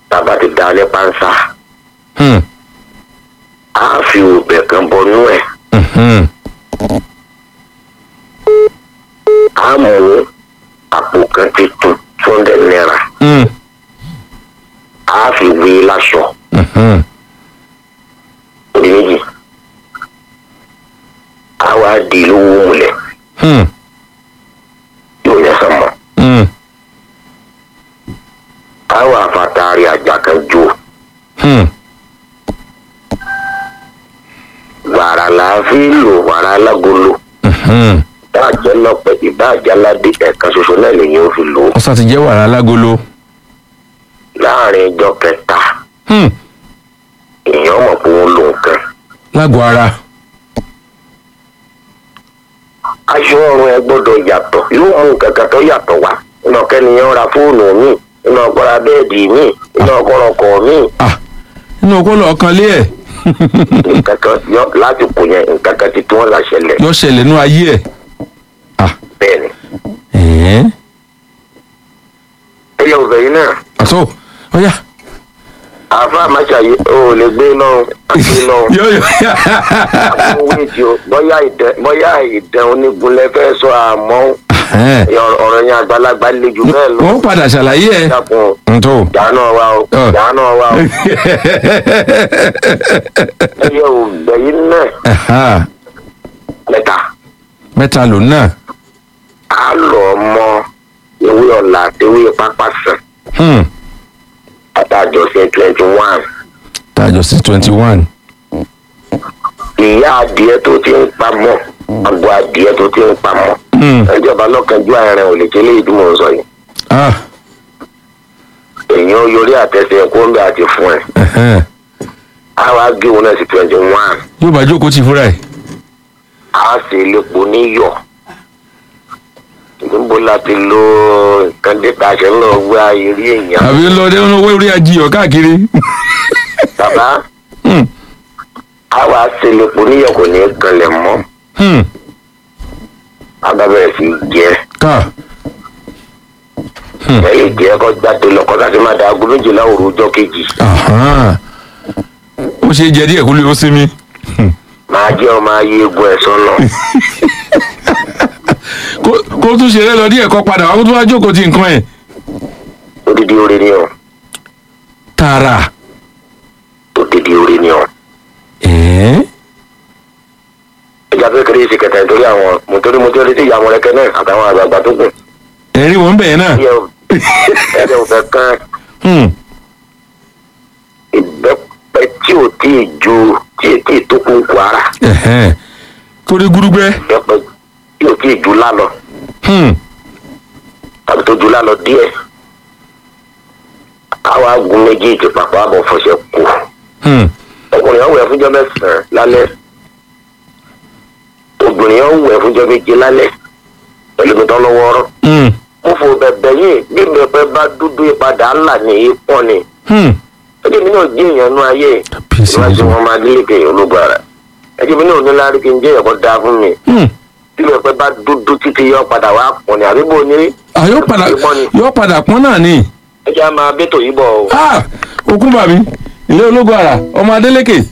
tàbá ti dá ní pánsá Hmm. á fi òbẹ̀ kan bọnú ẹ̀ Mhm. á mú àpò kan ti tún two hundred naira Hmm. á fi wé láṣọ Mhm. òdì méjì á wá di lówó mulẹ̀ Hmm. yóò yẹ sàn mọ́ Hmm. á wá fàtàrí àjà kan jó Hmm. wàrà là á fi lò wàrà alágolo Mhm. ìbáàjẹ́ lọ́pẹ́ ìbáàjẹ́ aládé ẹ̀ka ṣoṣo náà lèyìn ó fi lò ó ọ̀sán ti jẹ́ wàrà alágolo. láàrin ìjọ kẹta Hmm. èèyàn mọ̀ pé wọ́n lo nǹkan lágọ̀ọ́ ara. aṣọ ọrùn ẹ gbọ́dọ̀ yàtọ̀ yóò mú nǹkan kan tó yàtọ̀ wá iná kẹ́niyàn ra fóònù mi iná ọkọ̀ra bẹ́ẹ̀dì mi iná ọkọ̀ra ọkọ̀ mi Ah. inú ọkọ lọ kan lé ẹ̀. nǹkan kan yọ láti kò yẹn nǹkan kan ti tí wọ́n là ṣẹlẹ̀ yọ ṣẹlẹ̀ nú ayé ẹ̀. Ah. bẹ́ẹ̀ ni. ẹ̀ẹ́. ẹyẹ òbẹ̀ yìí náà àtọ́ ọ̀yà. àáfà àmàṣàyè ò lè gbé lọ́rùn àti lọ́rùn yọ yọ. àwọn wíìtì o bóyá ìdẹ bóyá ìdẹ onígunlẹ̀ fẹ́ sọ àmọ́ Ẹ̀ẹ́. ọ̀rọ̀ yẹn àgbàlagbà le jù bẹ́ẹ̀ lọ. wọ́n padà ṣàlàyé ẹ̀. dákun ntọ́. jáánà wa o Ọ. jáánà wa o ẹyẹ òbẹ̀ yìí náà Ẹ̀há. mẹ́ta. mẹ́ta ló náà. a lọ mọ ewé ọ̀la àti ewé pápá sàn Hmm. àtàjọsìn twenty one tàjọ sí twenty one. ìyá adìẹ tó ti ń pamọ́ àgọ́ adìẹ tó ti ń pamọ́ Hmm. ìjọba lọ́kànjú àárín ò lè kélé ìdúmọ̀ sọ yìí Ah. èèyàn yorí àtẹsẹ̀ kóńbẹ́ àti fún ẹ̀ Ẹ̀hẹ́n. a wá gé òun náà sí twenty one yóò bá jókòó ti fúnra ẹ̀. a sì lépo níyọ̀ níbo láti lo nǹkan dẹ́ta ṣe ń lọ gbé ayé rí èèyàn àbí lọ́dẹ ń wé orí ajiyọ̀ káàkiri. bàbá Hmm. a wá sí lépo níyọ̀ kò ní í kanlẹ̀ mọ́ Hmm. a bá bẹ̀rẹ̀ sí í jẹ́ ká. ẹ̀yìn jẹ́ kọ́ jáde lọ́kọ́ láti máa da aago méjìlá òru ọjọ́ kejì Ahán. ó ṣe jẹ díẹ̀ kó lè ó sinmi. Hmm. máa jẹ́ ọmọ ayé egun ẹ̀ sọ́nà kó kó tún ṣeré lọ díẹ̀ kọ́ padà wá kó tún wá jókòó ti nǹkan ẹ̀. odidi oore ni ọ tààrà. odidi oore ni ọ. ẹ̀ẹ́. ìjà pé kéré ṣe kẹta nítorí àwọn mọ̀tòrí mọ̀tòrí tí ìyá àwọn ẹ̀kẹ́ náà àtàwọn àgbààgbà tó kù. ẹ̀rí wọn bẹ̀yẹn náà. ẹ̀rẹ̀ ò fẹ́ kán Hmm. ìbẹ́pẹ tí ò tí ì ju tí ì tí ì tó kún kwara Ẹ̀hẹ́n. torí gúrúgbẹ́. ìbẹ́pẹ tí ò tí ì ju lálọ Hmm. tàbí tó ju lálọ díẹ̀. àwọn agun méjèèjì papọ̀ àbọ̀ fọṣẹ kù. Hmm. ọkùnrin yẹn wẹ̀ fúnjọ́ mẹ́sàn-án lálẹ́ obìnrin yẹn wẹ̀ fúnjọ́ méje lálẹ́ pẹ̀lú mi tán lọ́wọ́ ọ̀rọ̀ Hmm. mo fò bẹ̀bẹ̀ yìí bí bẹ̀bẹ̀ bá dúdú ìpadà ńlá ní ipò ni Hmm. ẹjẹ mi náà jẹ́ èèyàn nú ayé Peace ìwádìí and wọn máa délé kè ológun ara ẹjẹ mi náà ní lárí kí n jẹ́ ẹ̀kọ́ dáa fún mi Hmm. bí bẹ̀bẹ̀ bá dúdú títí yọ padà wá pọ̀ ní àbíbò ní Ah, yóò padà yóò padà pọ́n náà ni. ẹjẹ á máa bẹ́tò yìí bọ̀ o. Ah, okun bàbí ilé ológun ara ọmọ Adélékè